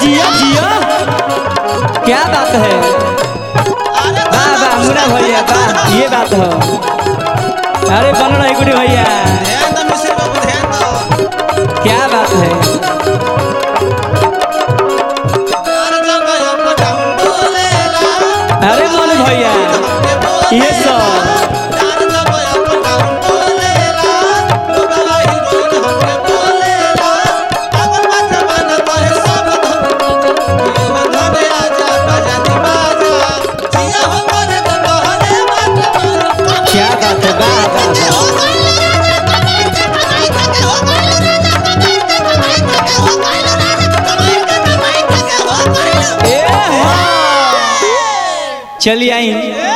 जिया जिया क्या बात है अरे वाह वाह मुन्ना भैया वाह ये बात हो अरे बन रही गुडी भैया ध्यान दो मिश्र बाबू ध्यान दो क्या बात है अरे जब अप डाउन बोलेला अरे मन भैया ये सब अरे जब अप डाउन बोलेला लोगला हीरोइन हमके बोलेला अगर बात बना तो है सब ये बंधने आजा बाजा दी बाजा जिया हो करे तो कहने बात मारो क्या बात है वाह वाह वाह। ए, चलिए आई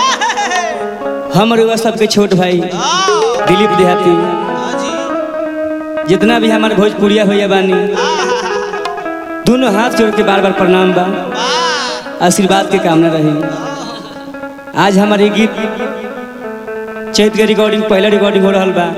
हम रुआ सबके छोट भाई दिलीप देहाती जितना भी हमारे भोजपुरिया भैया बानी दोनों हाथ जोड़ के बार बार प्रणाम बा आशीर्वाद के कामना रही आज हमारे गीत चैत के रिकॉर्डिंग पहला रिकॉर्डिंग हो रहा बा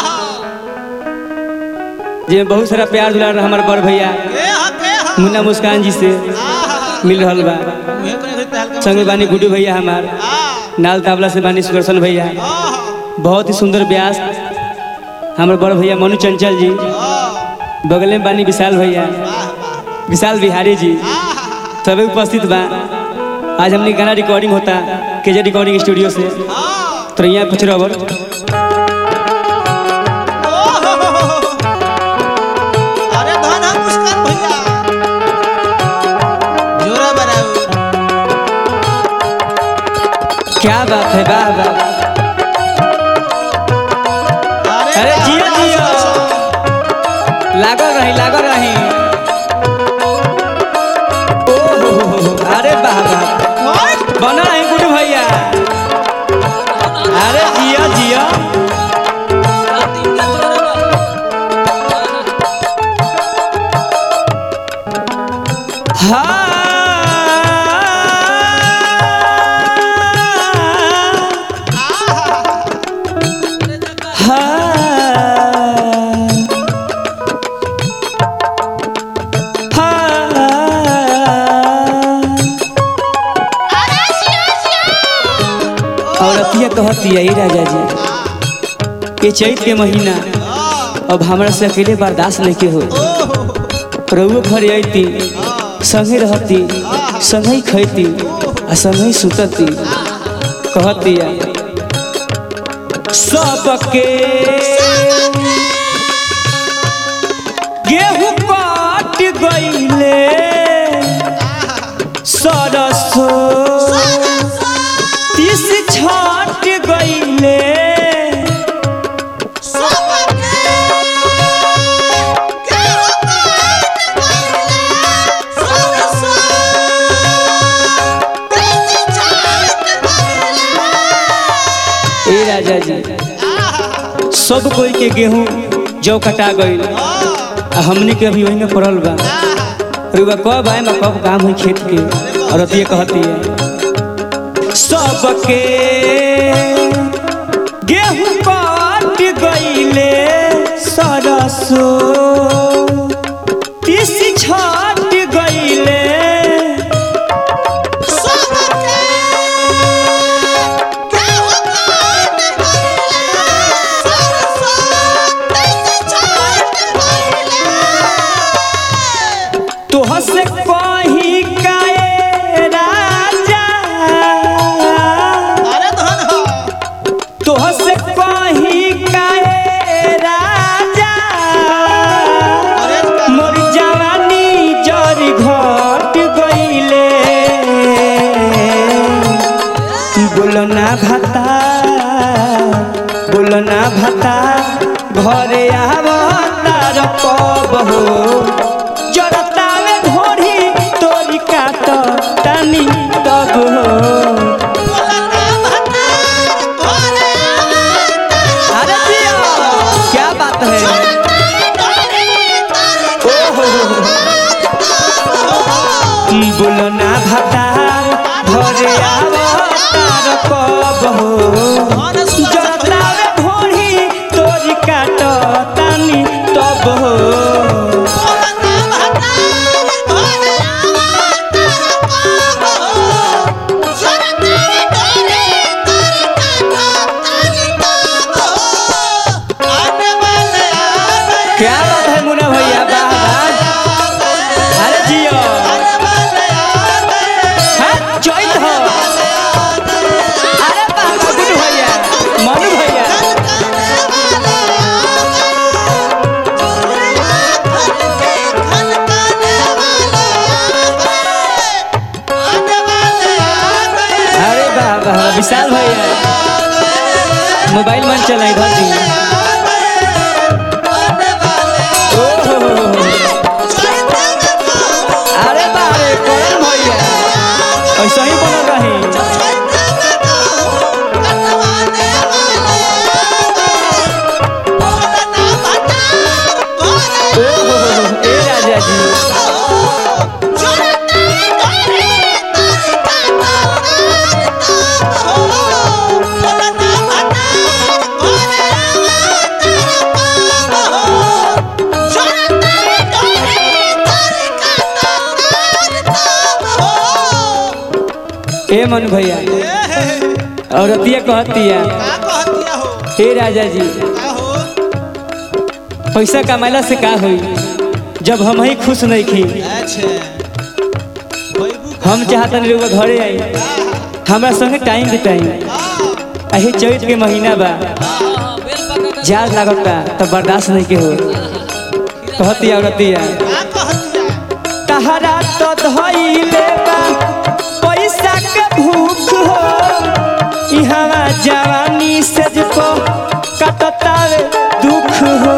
जिसमें बहुत सारा प्यार दुलार हमारे बड़ भैया मुन्ना मुस्कान जी से मिल रहा बा संगे बानी गुड्डू भैया हमार नाल तावला से बानी सुदर्शन भैया बहुत ही सुंदर व्यास हमारे बड़ भैया मनु चंचल जी बगल में बानी विशाल भैया विशाल बिहारी जी सभी उपस्थित बा आज हमने गाना रिकॉर्डिंग होता केजे रिकॉर्डिंग स्टूडियो से तो यहाँ कुछ रबर अरे धन हम मुस्कान भैया जोरा बराबर क्या बात है वाह वाह अरे जियो जियो लागल रही लागल रही ओ हो हो हो, अरे वाह वाह बना रही गुड्डू भैया अरे जियो जियो हाँ हाँ औरतिया कहती है राजा जी ये चैत के महीना अब हमरा से अकेले बर्दाश्त नहीं के हो प्रभु घर अती संगे रहती संगे ही खैती आ संगे ही सुतती कहती है सबके गेहूं काट गईले सरसो तीस छाट गईले ए राजा जी सब कोई के गेहूं जौ कटा गईल आ हमने के अभी वही में पड़ल बा रुआ कब आए मैं कब काम हुई खेत के और अतिये कहती है सबके गेहूं काट गईले सरसो तीस छाट गईले तोह से कही काए राजा अरे धन हो तोह से कही काए राजा अरे मोर जवानी जरी घट गईले बोलना भाता बोलना भाता घरे आवतार कब हो जरता में घोड़ी तोरी काट टानी तब हो अरे जिया, क्या बात है बोलना भाता घरे आवतार कब हो जरता में घोड़ी तोरी काट टानी तब हो बात है मुन्ना भैया वाह वाह अरे जियो हाँ चैत हो अरे वाह वाह गुड्डू भैया मनु भैया अरे वाह वाह विशाल भैया मोबाइल मन चला इधर दी ओ हो हो हो हो। अरे बारे कौन भैया ऐसा ही बनल रही ओ हो हो हो ए राजा जी ए मनु भैया और अतिया कहतिया हे राजा जी पैसा कमाला से का होई जब हम ही खुश नहीं खी हम चाहतन लोग घरे आई हमरा संगे टाइम बिताई अही चैत के महीना बा जाड़ लागता तब बर्दाश्त नहीं के हो कहतिया और अतिया तहरा तो धइले बा पैसा के भूख हो इहवा जवानी से को कटतावे दुख हो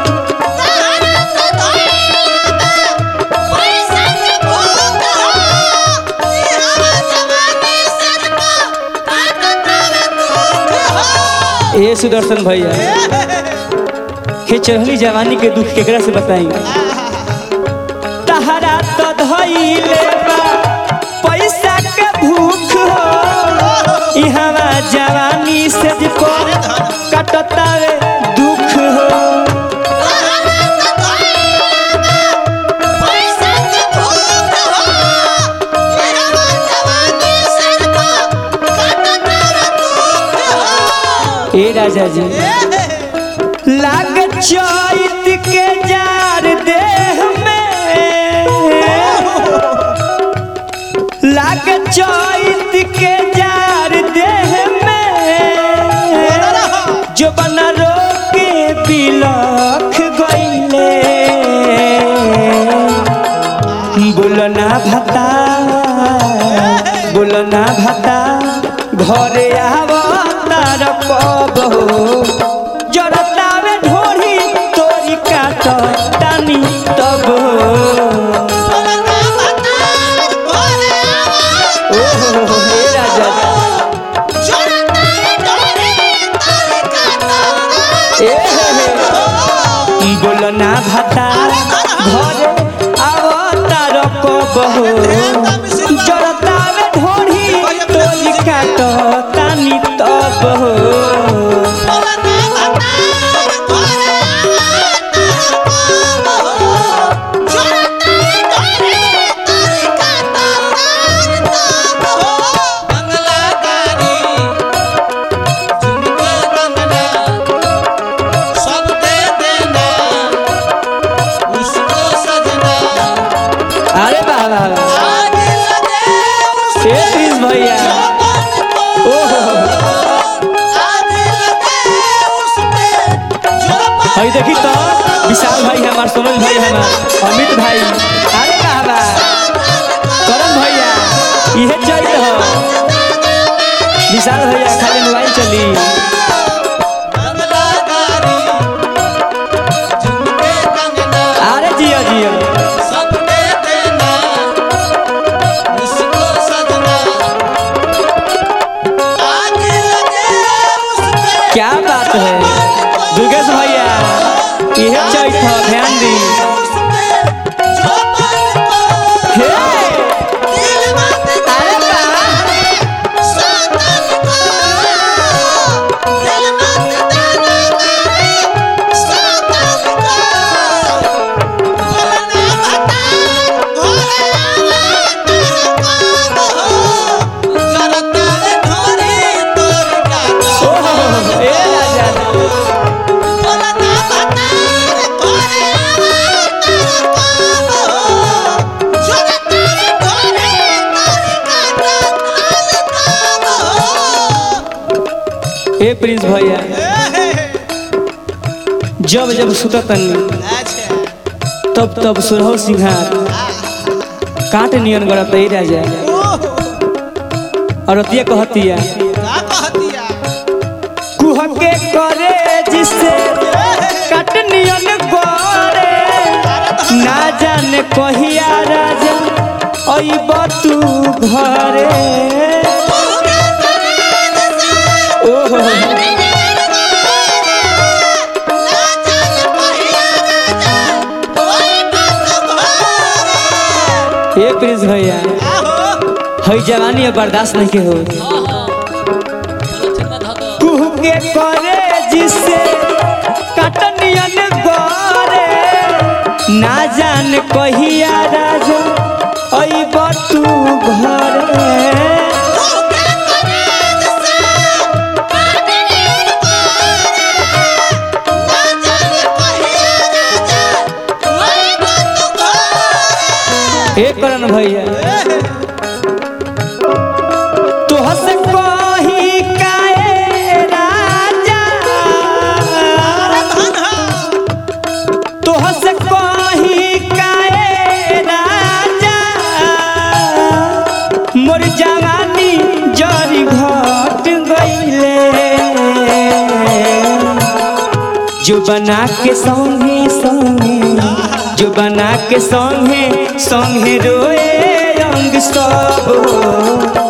ए सुदर्शन भैया हे चढ़ली जवानी के दुख केकरा से बताई तहरा तो धइले बा पैसा के भूख हो इहवा जवानी से को कटतावे दुख हो ए राजा जी लाग चैत के जार देह में लाग चैत के जार देह में जो बना रोके बिलख गईले बोलना भता बोलना भता घरे आवतार कब हो जरतावे ढोरी तोरी काट तानी तब हो ओ हो हो, हे राजा ए हे हे बोलना भता घरे आवतार कब हो जरतावे ढोरी तोरी काट तानी तब हो अरे वाह वाह वाह ए प्लीज भैया ओ हो हो हई देखी तो विशाल भाई हमार सोनल भाई हमार अमित भाई अरे वाह वाह करम भैया इहे चैत हो विशाल भैया खाली मोबाइल चली अरे जियो जियो क्या बात है दुर्गेश भैया इहे चैत हो ध्यान दी हे अरे वाह जब जब सुततन अच्छा तब तब सुरहो सिंहार काट नियन गड़त ही राजा ओहो और अतिया कहतिया का कहतिया कुहके करे जिसे काट नियन गड़े ना जाने कहिया राजा अइब तू घरे ओहो ए प्रिंस भैया हई जवानी अब बर्दाश्त नहीं के हो कुहके करे जिसे कटनियन गरे ना जान कहिया राजा अइब तू घरे ए करन भैया तोह से कही काए राजा तोह से कही काए राजा मोर जवानी जरी घट गईले जो बना के संगे संगे जो बना के संगे संगे रोए रंग सब